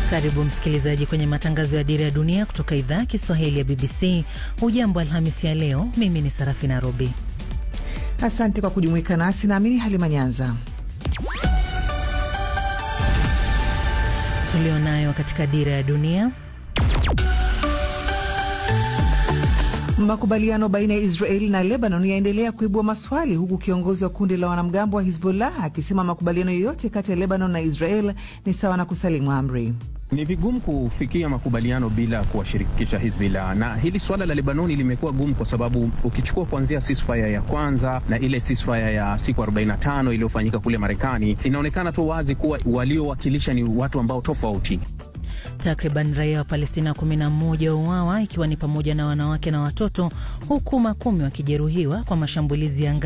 Karibu msikilizaji kwenye matangazo ya Dira ya Dunia kutoka idhaa ya Kiswahili ya BBC. Hujambo Alhamisi ya leo, mimi ni Sarafina Robi. Asante kwa kujumuika nasi, naamini Halima Nyanza. Tulionayo katika Dira ya Dunia. Makubaliano baina ya Israeli na Lebanon yaendelea kuibua maswali huku kiongozi wa kundi la wanamgambo wa Hizbullah akisema makubaliano yoyote kati ya Lebanon na Israel ni sawa na kusalimu amri. Ni vigumu kufikia makubaliano bila kuwashirikisha Hizbullah, na hili swala la Lebanoni limekuwa gumu kwa sababu ukichukua kuanzia ceasefire ya kwanza na ile ceasefire ya siku 45 iliyofanyika kule Marekani, inaonekana tu wazi kuwa waliowakilisha ni watu ambao tofauti. Takriban raia wa Palestina 11 wauawa ikiwa ni pamoja na wanawake na watoto, huku makumi wakijeruhiwa kwa mashambulizi ya